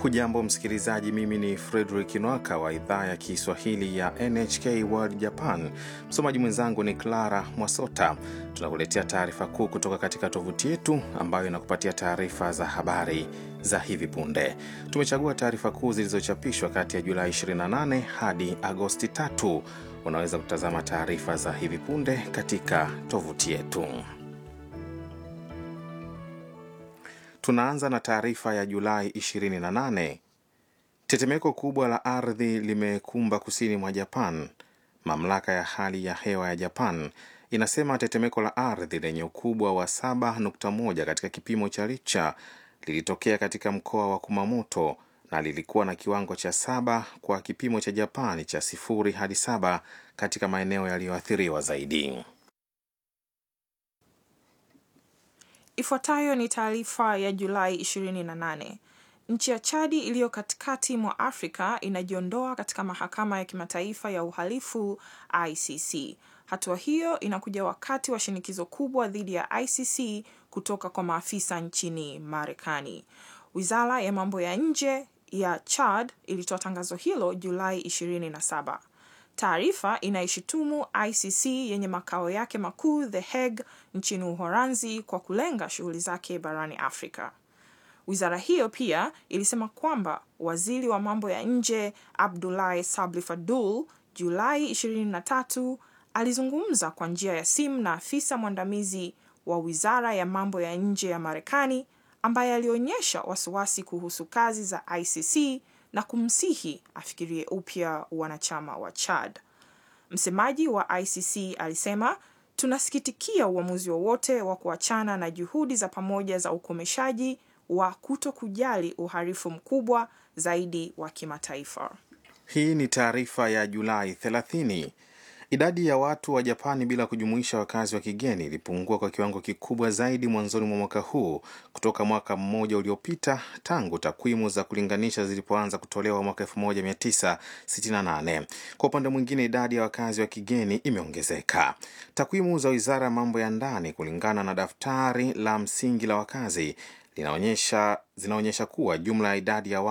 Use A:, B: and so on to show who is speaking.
A: Hujambo msikilizaji, mimi ni Fredrik Nwaka wa idhaa ya Kiswahili ya NHK World Japan. Msomaji mwenzangu ni Clara Mwasota. Tunakuletea taarifa kuu kutoka katika tovuti yetu ambayo inakupatia taarifa za habari za hivi punde. Tumechagua taarifa kuu zilizochapishwa kati ya Julai 28 hadi Agosti 3. Unaweza kutazama taarifa za hivi punde katika tovuti yetu. Tunaanza na taarifa ya Julai 28. Tetemeko kubwa la ardhi limekumba kusini mwa Japan. Mamlaka ya hali ya hewa ya Japan inasema tetemeko la ardhi lenye ukubwa wa 7.1 katika kipimo cha Richter lilitokea katika mkoa wa Kumamoto na lilikuwa na kiwango cha saba kwa kipimo cha Japani cha sifuri hadi saba katika maeneo yaliyoathiriwa zaidi.
B: Ifuatayo ni taarifa ya Julai 28. Nchi ya Chadi iliyo katikati mwa Afrika inajiondoa katika mahakama ya kimataifa ya uhalifu ICC. Hatua hiyo inakuja wakati wa shinikizo kubwa dhidi ya ICC kutoka kwa maafisa nchini Marekani. Wizara ya mambo ya nje ya Chad ilitoa tangazo hilo Julai 27. Taarifa inaishutumu ICC yenye makao yake makuu The Hague nchini Uholanzi kwa kulenga shughuli zake barani Afrika. Wizara hiyo pia ilisema kwamba waziri wa mambo ya nje Abdoulaye Sabli Fadul Julai 23 alizungumza kwa njia ya simu na afisa mwandamizi wa wizara ya mambo ya nje ya Marekani ambaye alionyesha wasiwasi kuhusu kazi za ICC na kumsihi afikirie upya wanachama wa Chad. Msemaji wa ICC alisema, tunasikitikia uamuzi wowote wa, wa kuachana na juhudi za pamoja za ukomeshaji wa kuto kujali uhalifu mkubwa zaidi wa kimataifa.
A: Hii ni taarifa ya Julai 30. Idadi ya watu wa Japani bila kujumuisha wakazi wa kigeni ilipungua kwa kiwango kikubwa zaidi mwanzoni mwa mwaka huu kutoka mwaka mmoja uliopita tangu takwimu za kulinganisha zilipoanza kutolewa mwaka 1968. Kwa upande mwingine, idadi ya wakazi wa kigeni imeongezeka. Takwimu za Wizara ya Mambo ya Ndani kulingana na daftari la msingi la wakazi linaonyesha zinaonyesha kuwa jumla ya idadi ya